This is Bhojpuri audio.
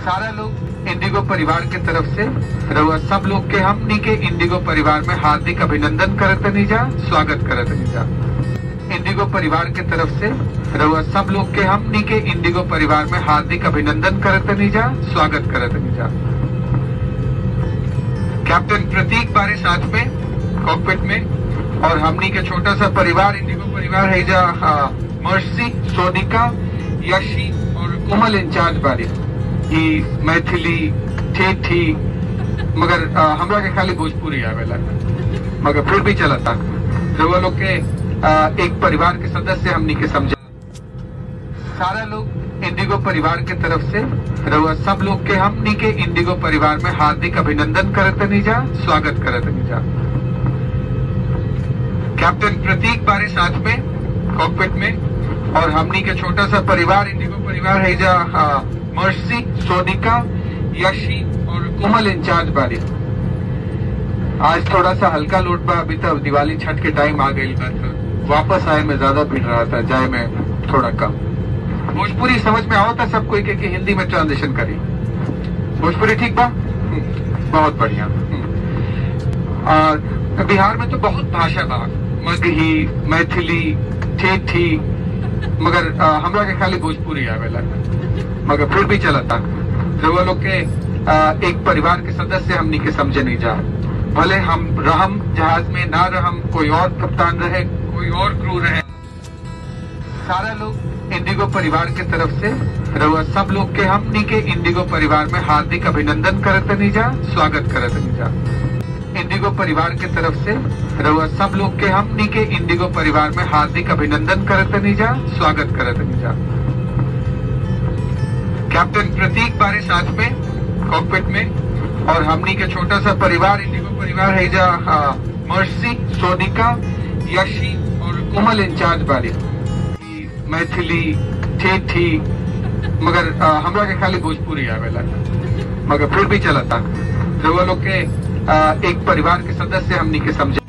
सारा लोग इंडिगो परिवार के तरफ से रउआ सब लोग के हमनी के इंडिगो परिवार में हार्दिक अभिनंदन करतनी जा स्वागत करतनी जा इंडिगो परिवार के तरफ से रउआ सब लोग के हमनी के इंडिगो परिवार में हार्दिक अभिनंदन करतनी जा स्वागत करतनी जा कैप्टन प्रतीक बारे साथ में कॉकपिट में और हमनी के छोटा सा परिवार इंडिगो परिवार है जा हाँ, मर्सी सोनिका यशी और कोमल इंचार्ज बारे ई मैथिली ठेठी मगर आ, हमरा के खाली भोजपुरी आवेला मगर फिर भी चलता रउआ लोग के आ, एक परिवार के सदस्य हमनी के समझा सारा लोग इंडिगो परिवार के तरफ से रउआ सब लोग के हमनी के इंडिगो परिवार में हार्दिक अभिनंदन करतनी जा स्वागत करतनी जा कैप्टन प्रतीक बारे साथ में कॉकपिट में और हमनी के छोटा सा परिवार इंडिगो परिवार है जा हाँ, मर्सी सोनिका यशी और कोमल इंचार्ज बारे आज थोड़ा सा हल्का लोट बा अभी तक दिवाली छठ के टाइम आ गई बा तो वापस आए में ज्यादा भीड़ रहा था जाए में थोड़ा कम भोजपुरी समझ में आओ था सब कोई के, कि हिंदी में ट्रांजिशन करी भोजपुरी ठीक बा हम्म, बहुत बढ़िया हम्म। और बिहार में तो बहुत भाषा बा मगही मैथिली ठेठी मगर आ, हमरा के खाली भोजपुरी आवेला मगर फिर भी चलता रउआ लोग के आ, एक परिवार के सदस्य हमनी के समझे नहीं जा भले हम रहम जहाज में ना रहम कोई और कप्तान रहे कोई और क्रू रहे सारा लोग इंडिगो परिवार के तरफ से रउआ सब लोग के हमनी के इंडिगो परिवार में हार्दिक अभिनंदन करतनी जा स्वागत करतनी जा इंडिगो परिवार के तरफ से रउआ सब लोग के हमनी के इंडिगो परिवार में हार्दिक अभिनंदन करतनी जा स्वागत करतनी जा कैप्टन प्रतीक बारे साथ में कॉकपिट में और हमनी के छोटा सा परिवार इंडिगो परिवार है जा हाँ, मर्सी सोनिका यशी और कोमल इंचार्ज बारे ई मैथिली ठेठी मगर आ, हमरा के खाली भोजपुरी आवेला मगर फिर भी चलता रउआ लोग के आ, एक परिवार के सदस्य हमनी के समझे